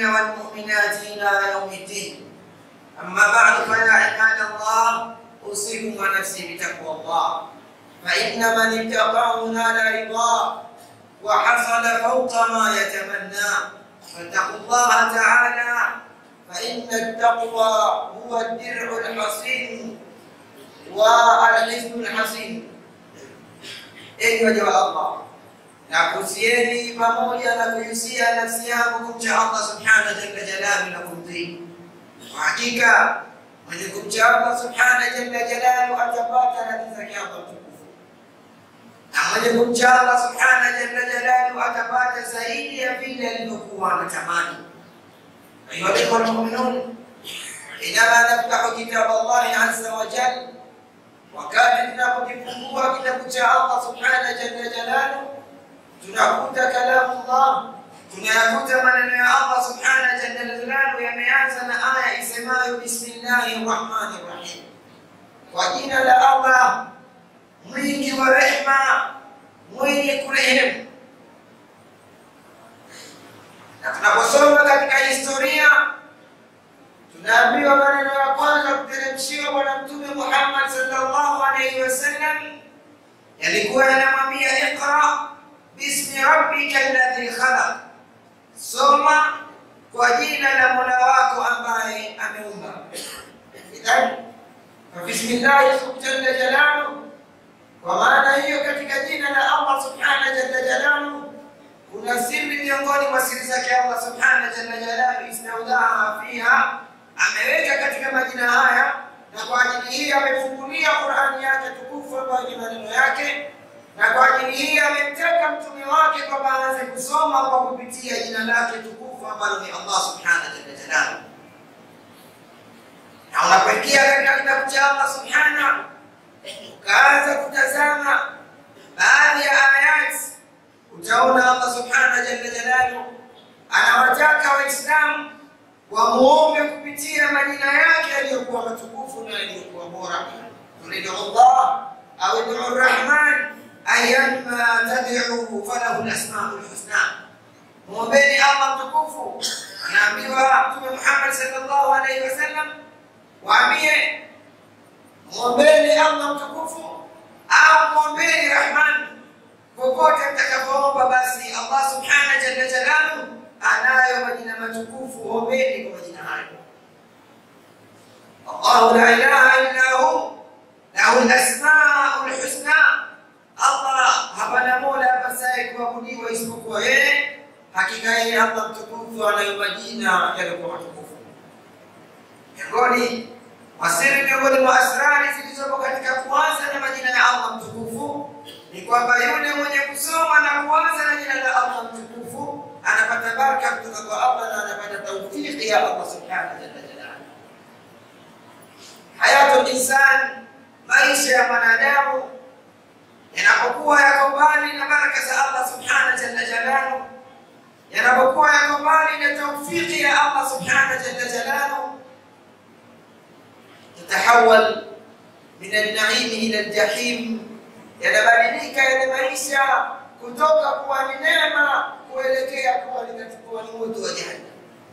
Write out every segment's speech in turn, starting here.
المؤمنين والمؤمنات إلى يوم الدين أما بعد فيا عباد الله أوصيكم ونفسي بتقوى الله فإن من اتقاه نال رضاه وحصل فوق ما يتمنى فاتقوا الله تعالى فإن التقوى هو الدرع الحصين والحزن الحصين enyi waja wa Allah na kusieni pamoja na kuhusia nafsi yangu kumcha Allah subhanahu jalla jalalu na kumtii. Kwa hakika mwenye kumcha Allah subhanahu jalla jalalu atapata radhi zake Allah mtukufu, na mwenye kumcha Allah subhanahu jalla jalalu atapata zaidi ya vile alivyokuwa anatamani. Ayuha alikhwa almu'minun, inama naftahu kitab Allahi azza wa jalla wakati tunapokifungua kitabu cha Allah subhanahu jalla jalalu, tunakuta kalamu Allah, tunayakuta maneno ya Allah subhanahu jalla jalalu yameanza na aya isemayo bismillahi rahmani rahim, kwa jina la Allah mwingi wa rehma, mwenye kurehemu. Na tunaposoma katika historia tunaambiwa maneno ya kwanza kuteremshiwa Bwana Mtume Muhammad sallallahu alaihi wasallam yalikuwa yanamwambia iqra bismi rabbika alladhi khalaq, soma kwa jina la mola wako ambaye ameumba. Idhan fabismillahi jalla jalalu, kwa maana hiyo katika jina la Allah subhanahu jalla jalalu kuna siri miongoni mwa siri zake Allah subhanahu jalla jalalu istaudaa fiha ameweka katika majina haya, na kwa ajili hii amefungulia Qur'ani yake tukufu ambayo ni maneno yake, na kwa ajili hii amemtaka mtume wake kwamba aanze kusoma kwa kupitia jina lake tukufu ambalo ni Allah subhanahu jalla jalaluhu. Na unapoingia katika kitabu cha Allah subhanahu ukaanza kutazama baadhi ya ayati, utaona Allah subhanahu jalla jalaluhu anawataka Waislamu wamuombe kupitia majina yake yaliyokuwa matukufu na yaliyokuwa bora. Turidu Allah au idu Rahman ayyama tad'u falahu al-asmaul husna, muombeni Allah mtukufu. Anaambiwa Mtume Muhammad sallallahu alaihi wasallam, waambie muombeni Allah mtukufu au muombeni Rahman, popote mtakapoomba, basi Allah subhanahu jalla jalaluhu anayo majina matukufu, ombeni kwa majina hayo. Allahu la ilaha illa hu lahu lasmaul husna, Allah hapana mola apasaye kuabudiwa isipokuwa yeye. Hakika yeye Allah mtukufu anayo majina yaliyokuwa matukufu. Miongoni mwa siri, miongoni mwa asrari zilizopo katika kuanza na majina ya Allah mtukufu ni kwamba yule mwenye kusoma na kuanza na jina la Allah mtukufu anapata baraka kutoka kwa Allah na anapata taufiki ya Allah subhanahu jalla jalaluhu. Hayatul insan, maisha ya mwanadamu yanapokuwa yako mbali na baraka za Allah subhanahu jalla jalaluhu, yanapokuwa yako mbali na taufiki ya Allah subhanahu jalla jalaluhu, tatahawal min an-na'im ila al-jahim, yanabadilika yale maisha kutoka kuwa ni neema kuelekea kuwa linachukua ni moto wa jahannam,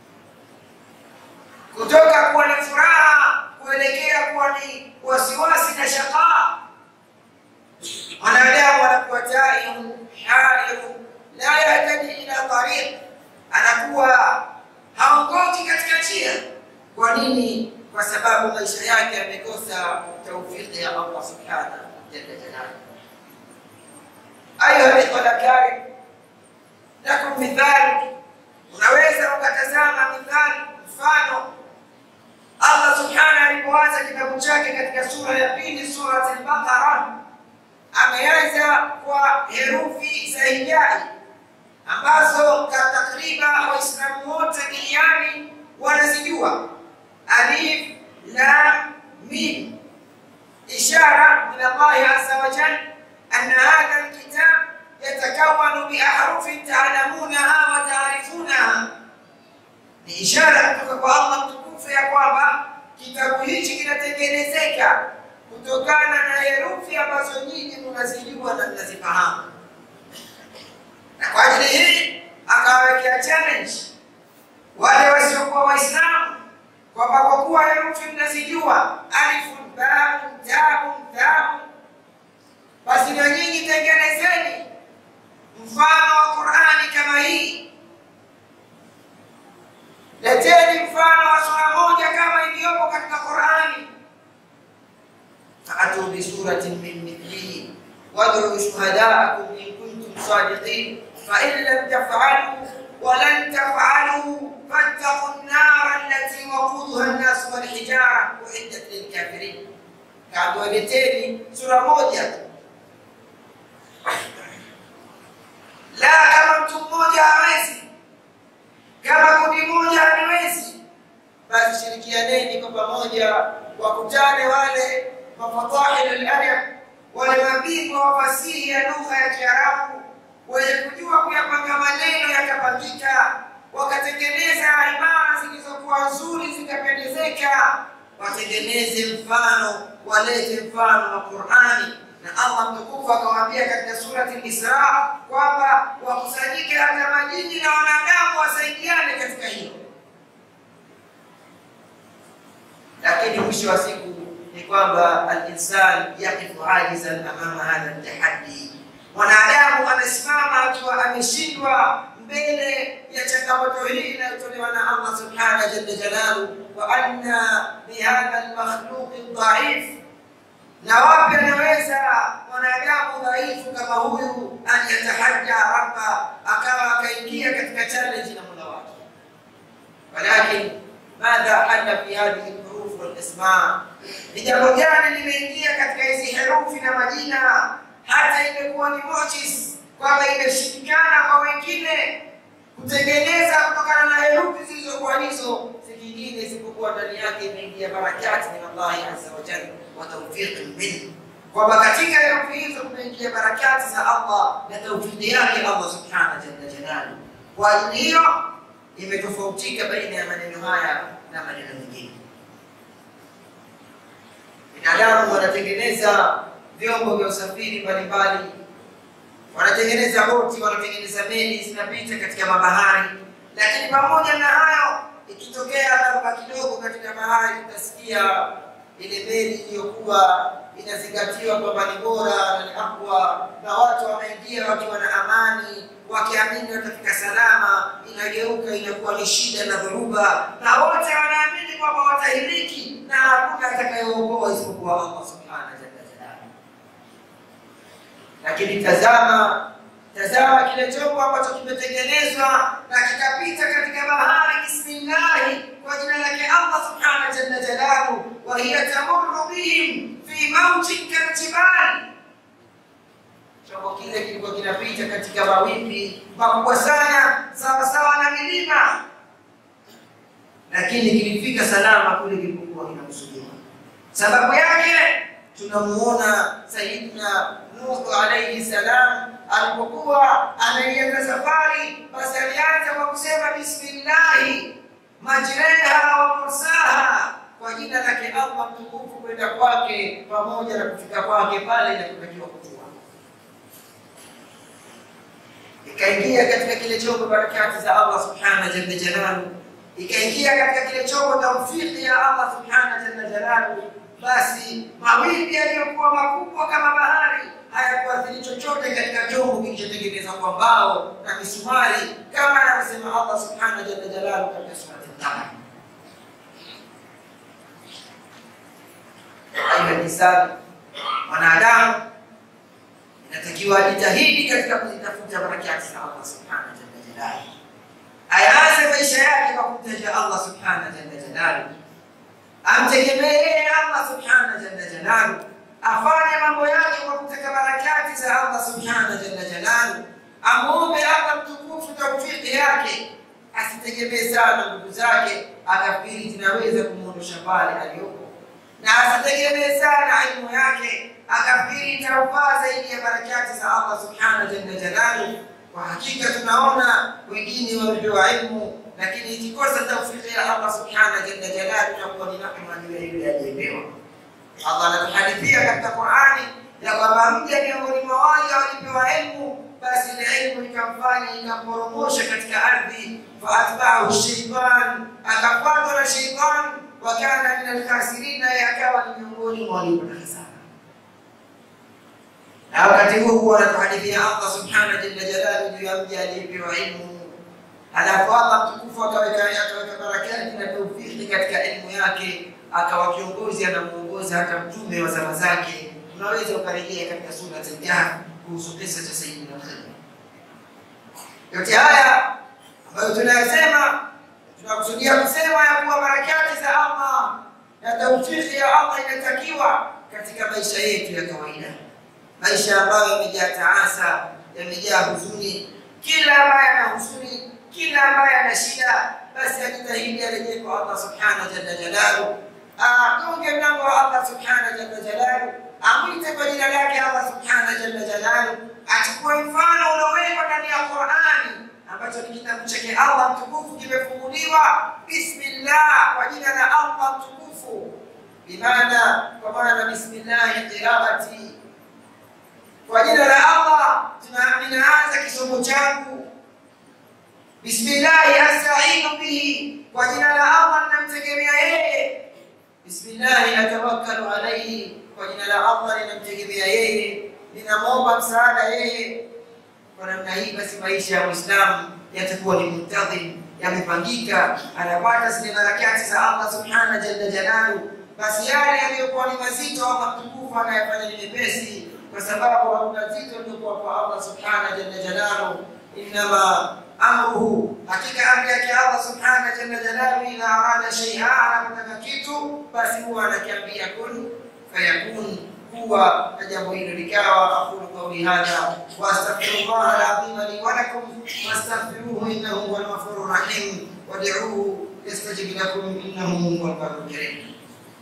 kutoka kuwa ni furaha kuelekea kuwa ni wasiwasi na shakaa. Mwanadamu anakuwa taihun hairun la yahtadi ila tariq, anakuwa haongoki katika njia. Kwa nini? Kwa sababu maisha yake yamekosa taufiki ya Allah subhanahu jalla jalaluhu. Ayuha alikhwa alakarim, lakum mithali, unaweza ukatazama mithali, mfano Allah subhanahu alipoanza kitabu chake katika sura ya pili, Surat al-Baqara, ameanza kwa herufi za hijai ambazo takriban Waislamu wote duniani wanazijua: alif, lam, mim, ishara min Allahi azza wa jalla anna hadha alkitab yatakawanu biahrufin taalamunaha wa taarifunaha, ni ishara kutoka kwa Allah mtukufu ya kwamba kitabu hichi kinatengenezeka kutokana na herufi ambazo nyinyi mnazijua na mnazifahamu. Na kwa ajili hii akawawekea challenge wale شهداءكم إن كنتم صادقين فإن لم تفعلوا ولن تفعلوا فاتقوا النار التي وقودها الناس والحجارة أعدت للكافرين kawaleteni sura moja tu la kama mtu mmoja hawezi kama kundi moja haliwezi basi shirikianeni kwa pamoja wakutane wale mafadhahil aladab wale mabingwa wa fasihi ya lugha ya kiarabu wenye kujua kuyapanga maneno yakapangika wakatengeneza imara zilizokuwa nzuri zikapendezeka watengeneze mfano walete mfano wa qurani na allah mtukufu akawaambia katika surati lisra kwamba wakusanyike hata majini na wanadamu wasaidiane katika hilo lakini mwisho wa siku ni kwamba alinsan yaqifu ajizan amama hadha ltahaddi mwanadamu anasimama akiwa ameshindwa mbele ya changamoto hii inayotolewa na allah subhanahu jalla jalalu wa anna bihadha lmakhluqi dhaif na wapi anaweza mwanadamu dhaifu kama huyu an yatahadda rabba akawa akaingia katika challenge na mola wake walakin madha halla fi hadhihi lhuruf walisma ni jambo gani limeingia katika hizi herufi na majina hata imekuwa ni mochis kwamba imeshindikana kwa wengine kutengeneza kutokana na herufi zilizokuwa hizo si kingine isipokuwa ndani yake imeingia barakati min allahi azza wa jalla wa taufiqin minhu kwamba katika herufi hizo kumeingia barakati za allah na taufiki yake allah subhanahu jalla jalalu kwa ajili hiyo imetofautika baina ya maneno haya na maneno mengine binadamu wanatengeneza vyombo vya usafiri mbalimbali wanatengeneza boti wanatengeneza meli zinapita katika mabahari lakini pamoja na hayo ikitokea dharuba kidogo katika bahari utasikia ile meli iliyokuwa inazingatiwa kwamba ni bora na ni akwa na watu wanaingia wakiwa na amani wakiamini watafika salama inageuka inakuwa ni shida na dhoruba na wote wanaamini kwamba watahiliki na hakuna atakayeokoa isipokuwa allah subhanahu jalla jalaluhu lakini tazama tazama kile chombo ambacho kimetengenezwa na kikapita katika bahari bismillahi kwa jina lake allah subhanahu jalla jalaluhu wa hiya tamurru bihim fi mautin kaljibali chombo kile kilikuwa kinapita katika mawimbi makubwa sana sawasawa na milima lakini kilifika salama kule kilipokuwa kinakusudiwa sababu yake tunamuona sayidina nuhu alaihi salam alipokuwa anaianza safari basi alianza kwa kusema bismillahi majreha wa mursaha kwa jina lake allah mtukufu kwenda kwake pamoja na kufika kwake pale inapotakiwa kutua ikaingia katika kile chombo barakati za allah subhanahu jalla jalalu ikaingia katika kile chombo taufiki ya allah subhanahu jalla jalalu basi mawimbi yaliyokuwa makubwa kama bahari hayakuathiri chochote katika chombo kilichotengenezwa kwa mbao na misumari kama anavyosema allah subhanahu jalla jalalu katika surati Taha. Aina nisani mwanadamu inatakiwa ajitahidi katika kuzitafuta barakati za Allah subhanahu jalla jalalu, ayaanze maisha yake kwa kumtaja Allah subhanahu jalla jalalu, amtegemee yeye Allah subhanahu jalla jalalu, afanye mambo yake kwa kutaka barakati za Allah subhanahu jalla jalalu, amuombe Allah mtukufu taufiki yake, asitegemee sana nguvu zake akafikiri zinaweza kumwondosha pale aliyopo, na asitegemee sana elimu yake akafikiri itaufaa zaidi ya barakati za Allah subhanahu jalla jalalu. Kwa hakika tunaona wengine wamepewa ilmu, lakini ikikosa taufiki ya Allah subhanahu jalla jalalu itakuwa ni nakma juu ya yule aliyepewa. Allah anatuhadithia katika Qurani ya kwamba mja miongoni mwa wale walipewa ilmu, basi ile ilmu ikamfanya ikamporomosha katika ardhi, faatbaahu shaitan, akafuatwa na shaitan, wakana min alkhasirin, naye akawa ni miongoni mwa waliopata hasara na wakati huo huo anatuhadithia Allah subhanahu jalla jalalu juu ya mja aliyepewa ilmu, halafu Allah mtukufu akaweka akaweka barakati na taufiki katika elimu yake, akawa kiongozi anamuongoza hata mtume wa zama zake. Unaweza ukarejea katika sura Al-Kahf kuhusu kisa cha Sayyidina Khidr. Yote haya ambayo tunayasema, tunakusudia kusema ya kuwa barakati za Allah na taufiki ya Allah inatakiwa katika maisha yetu ya kawaida, maisha ambayo yamejaa taasa, yamejaa huzuni. Kila ambaye ana huzuni, kila ambaye ana shida, basi ajitahidi arejee kwa Allah subhanahu jalla jalalu, agonge mlango wa Allah subhanahu jalla jalalu, amwite kwa jina lake Allah subhanahu jalla jalalu, achukue mfano uliowekwa ndani ya Qur'ani ambacho ni kitabu chake Allah mtukufu kimefunguliwa, bismillah, kwa jina la Allah mtukufu, bimaana kwa maana bismillahi qiraati, kwa jina la Allah ninaanza kisomo changu. Bismillahi astainu bihi, kwa jina la Allah ninamtegemea yeye. Bismillahi atawakkalu alaihi, kwa jina la Allah ninamtegemea yeye, ninamwomba msaada yeye. Kwa namna hii basi maisha ya Muislamu yatakuwa ni muntadhim, yamepangika, anapata zile barakati za Allah subhana jalla jalalu. Basi yale yaliyokuwa ni mazito Allah mtukufu anayafanya ni mepesi, kwa sababu hakuna zito liliokuwa kwa Allah subhana jalla jalalu. Innama amruhu, hakika amri yake Allah subhana jalla jalalu, ila arada shay'a, anapotaka kitu basi huwa anakiambia kun fayakun kuwa na jambo hilo likawa. Aqulu qawli hadha wa astaghfirullah al-azim li wa lakum wastaghfiruhu innahu huwal ghafurur rahim wad'uuhu yastajib lakum innahu huwal barrul karim.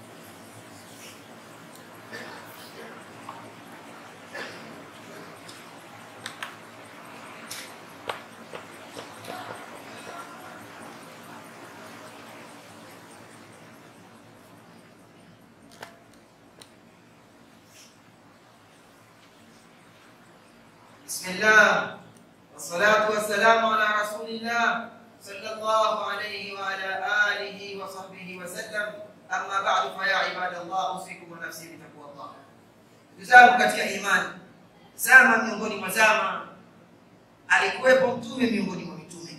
بسم الله والصلاة والسلام على رسول الله صلى الله عليه وعلى آله وصحبه وسلم أما بعد فيا عباد الله أوصيكم ونفسي بتقوى الله Ndugu katika imani, zama miongoni mwa zama alikuwepo mtume miongoni mwa mitume.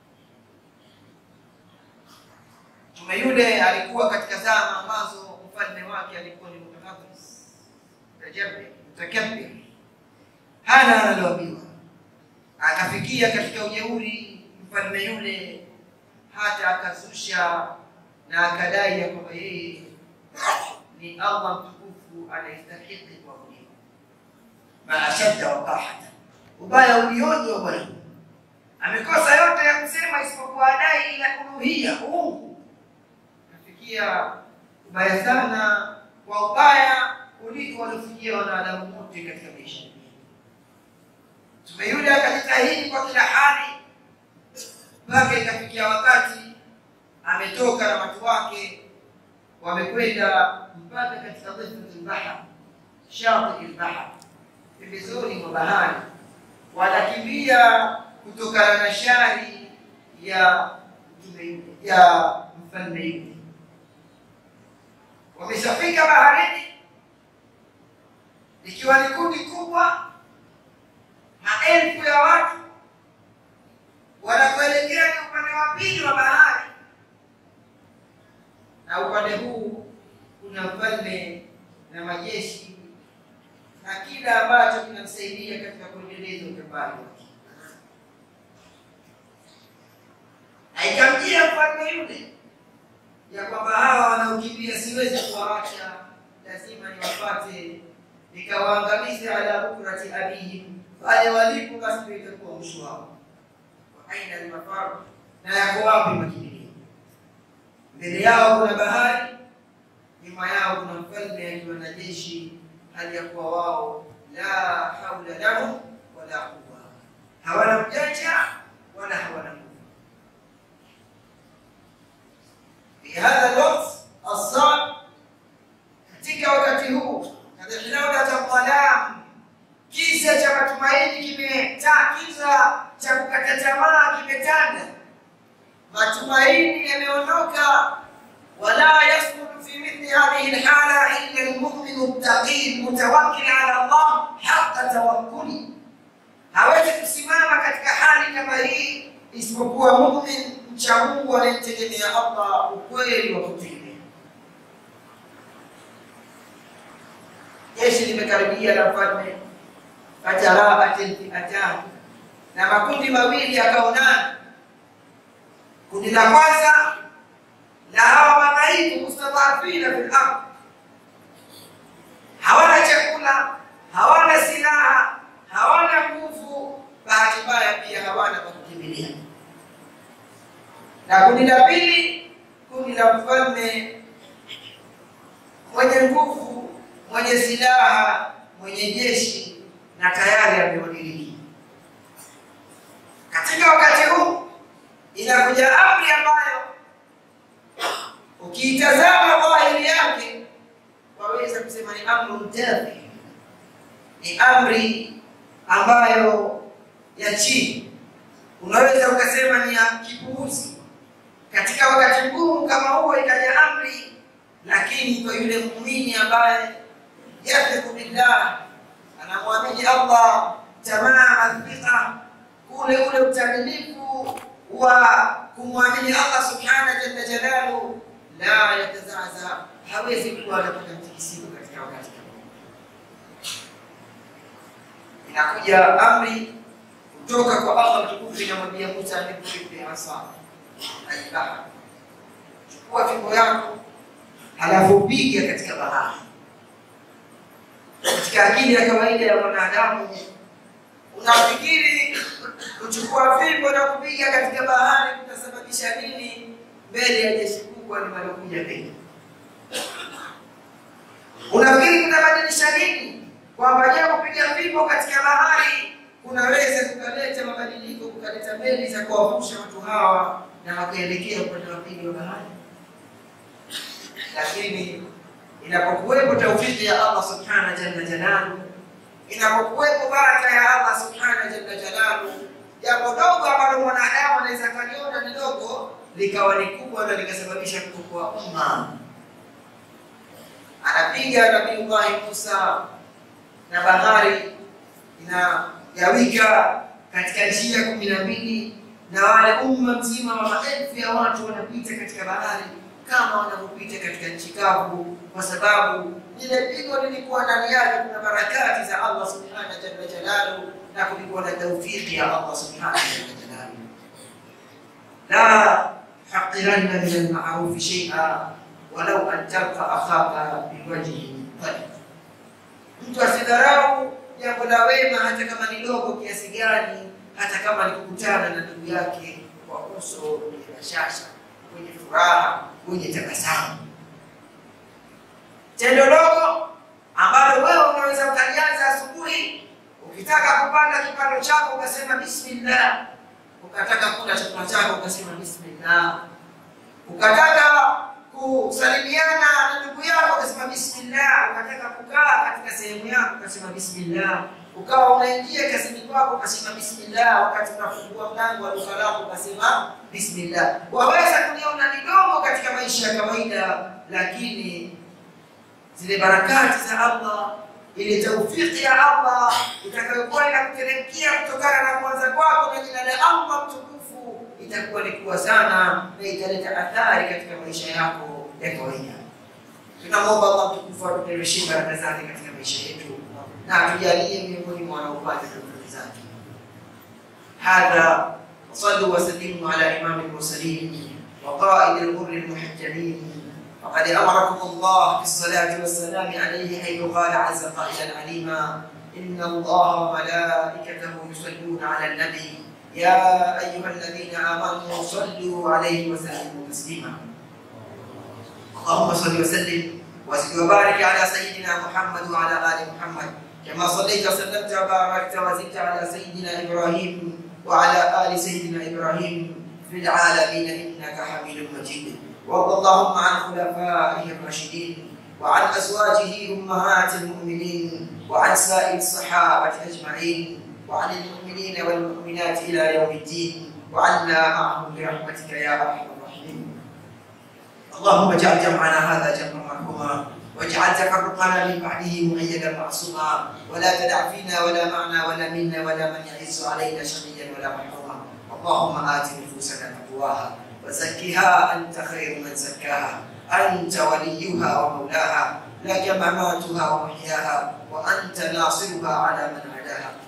Mtume yule alikuwa katika zama ambazo mfalme wake alikuwa ni mutakabbis, mutajabbir, mutakabbir hana analoambiwa. Akafikia katika ujeuri mfalme yule, hata akazusha na akadai ya kwamba yeye ni Allah mtukufu anayestahiki kuabudiwa. Maashadda waqahata, ubaya ulioje wa bwana! Amekosa yote ya kusema isipokuwa adai ila uluhia, uungu. Kafikia ubaya sana, kwa ubaya kuliko waliofikia wanadamu wote katika maisha Mtume yule akajitahidi kwa kila hali mpaka ikafikia wakati ametoka na watu wake wamekwenda mpaka katika dhifati lbahar, shati lbahar, pembezoni mwa bahari, wanakimbia kutokana na shari ya mtume yule, ya mfalme yule. Wameshafika baharini, ikiwa ni kundi kubwa maelfu ya watu wanakuelekea ni upande wa pili wa bahari, na upande huu kuna mfalme na majeshi na kila ambacho kinamsaidia katika kuendeleza utembali wake. Aikamjia mfalme yule ya kwamba hawa wanaokimbia siwezi kuwaacha, lazima niwapate nikawaangamize ala bukrati abihim pale walipo basi ndio itakuwa mwisho wao. Wa aina almafaru, na yako wapi makimbilio? Mbele yao kuna bahari, nyuma yao kuna mfalme akiwa na jeshi, hali ya kuwa wao la haula lahum wala quwa, hawana ujanja wala hawana nguvu. Fi hadha alwaqt assab, katika wakati huu kadhilaulat dhalam Kiza cha matumaini kimeta, kiza cha kukata tamaa kimetanda, matumaini yameondoka. Wala yasbutu fi mithli hadhihi lhala illa lmuminu ltaqii mutawakkil ala Allah haqa tawakkuli, hawezi kusimama katika hali kama hii isipokuwa mumin mcha Mungu anayemtegemea Allah ukweli wa kutegemea. Jeshi limekaribia la mfalme fataraatil fi'atan, na makundi mawili yakaonana. Kundi la kwanza la hawa madhaifu mustadhafina fil ardh, hawana chakula, hawana silaha, hawana nguvu, bahati mbaya pia hawana pa kukimbilia. Na kundi la pili, kundi la mfalme mwenye nguvu, mwenye silaha, mwenye jeshi na tayari amewadiriki. Katika wakati huu inakuja amri ambayo ukiitazama dhahiri yake waweza kusema ni amru mtafi, ni amri ambayo ya chini, unaweza ukasema ni ya kipuuzi. Katika wakati mgumu kama huo ikaja amri, lakini kwa yule muumini ambaye yathiku billah, anamwamini Allah tamama thiqa, ule ule utamilifu wa kumwamini Allah subhanahu jalla jalaluhu, la yatazaza, hawezi kuwa anapata mtikisiko katika wakati kama huu. Inakuja amri kutoka kwa Allah mtukufu, inamwambia Musa alikufi asa aibaha, chukua fimbo yako halafu piga katika bahari. Katika akili ya kawaida ya mwanadamu unafikiri kuchukua fimbo na kupiga katika bahari kutasababisha nini mbele ya jeshi kubwa linalokuja mbele? Unafikiri kutabadilisha nini? Kwamba je, kupiga fimbo katika bahari kunaweza kukaleta mabadiliko, kukaleta meli za kuwavusha watu hawa na wakaelekea upande wa pili wa bahari? Lakini inapokuwepo taufiki ya Allah subhanahu jalla jalaluhu inapokuwepo baraka ya Allah subhanahu jalla jalaluhu, jambo dogo ambalo mwanadamu anaweza kaliona ni dogo likawa ni kubwa na likasababisha kuokoa umma. Anapiga Nabiullahi Musa na bahari inagawika katika njia kumi na mbili na wale umma mzima wa maelfu ya watu wanapita katika bahari kama wanavyopita katika nchi kavu, kwa sababu lile pigo lilikuwa ndani yake kuna barakati za Allah subhanahu jalla jalaluhu, na kulikuwa na taufiki ya Allah subhanahu jalla jalaluhu. La haqiranna min almarufi shay'a walau an talqa akhaka biwajhin talib, mtu asidharau jambo la wema hata kama ni dogo kiasi gani, hata kama ni kukutana na ndugu yake kwa uso wenye bashasha, wenye furaha wenye tabasamu. Tendo dogo ambalo wewe unaweza ukalianza asubuhi, ukitaka kupanda kipando chako ukasema bismillah, ukataka kula chakula chako ukasema bismillah, ukataka kusalimiana na ndugu yako ukasema bismillah, ukataka kukaa katika sehemu yako ukasema bismillah, ukawa unaingia kazini kwako ukasema bismillah, wakati unafungua mlango wa duka lako ukasema bismillah. Waweza kuniona ni dogo katika maisha ya kawaida, lakini zile barakati za Allah, ile taufiki ya Allah itakayokuwa inakuteremkia kutokana na kuanza kwako na jina la Allah mtukufu itakuwa ni kubwa sana na italeta athari katika maisha yako ya kawaida. Tunamwomba Allah mtukufu atuteremshie baraka zake katika maisha yetu na atujalie miongoni mwa wanaopata tofauti zake. Hadha wasallu wasallimu ala imami lmursalin وقائد الغر المحجلين فقد امركم الله بالصلاه والسلام عليه حيث قال عز قائلا عليما ان الله وملائكته يصلون على النبي يا ايها الذين امنوا صلوا عليه وسلموا تسليما اللهم صل وسلم وزد وبارك على سيدنا محمد وعلى ال محمد كما صليت وسلمت وباركت وزدت على سيدنا ابراهيم وعلى ال سيدنا ابراهيم في العالمين انك حميد مجيد وارض اللهم عن خلفائه الراشدين وعن ازواجه امهات المؤمنين وعن سائر الصحابه اجمعين وعن المؤمنين والمؤمنات الى يوم الدين وعنا معهم برحمتك يا ارحم الراحمين اللهم اجعل جمعنا هذا جمعا مرحوما واجعل تفرقنا من بعده مؤيدا معصوما ولا تدع فينا ولا معنا ولا منا ولا من يعز علينا شقيا ولا محروما اللهم ات نفوسنا تقواها وزكها انت خير من زكاها انت وليها ومولاها لك مماتها ومحياها وانت ناصرها على من عداها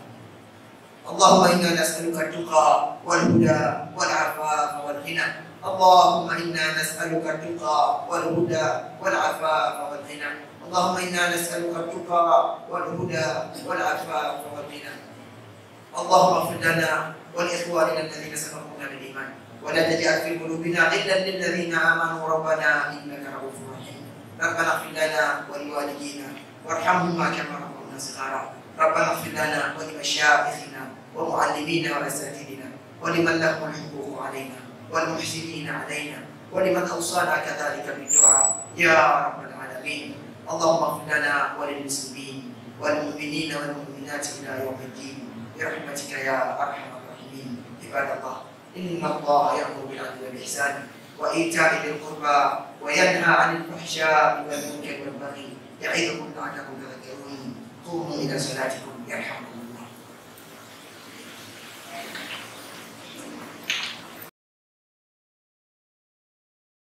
اللهم إنا نسألك التقى والهدى والعفاف والغنى اللهم إنا نسألك التقى والهدى والعفاف والغنى اللهم إنا نسألك التقى والهدى والعفاف والغنى اللهم اغفر لنا ولإخواننا الذين سبقونا بالإيمان ولا تجعل في قلوبنا غلا للذين آمنوا ربنا إنك رؤوف رحيم ربنا اغفر لنا ولوالدينا وارحمهما كما ربونا صغارا ربنا اغفر لنا ولمشايخنا ومعلمينا وأساتذتنا ولمن لهم الحقوق علينا والمحسنين علينا ولمن أوصانا كذلك بالدعاء يا رب العالمين اللهم اغفر لنا وللمسلمين والمؤمنين والمؤمنات إلى يوم الدين برحمتك يا أرحم الراحمين عباد الله إن الله يأمر بالعدل والإحسان وإيتاء ذي القربى وينهى عن الفحشاء والمنكر والبغي يعظكم لعلكم تذكرون قوموا إلى صلاتكم يرحمكم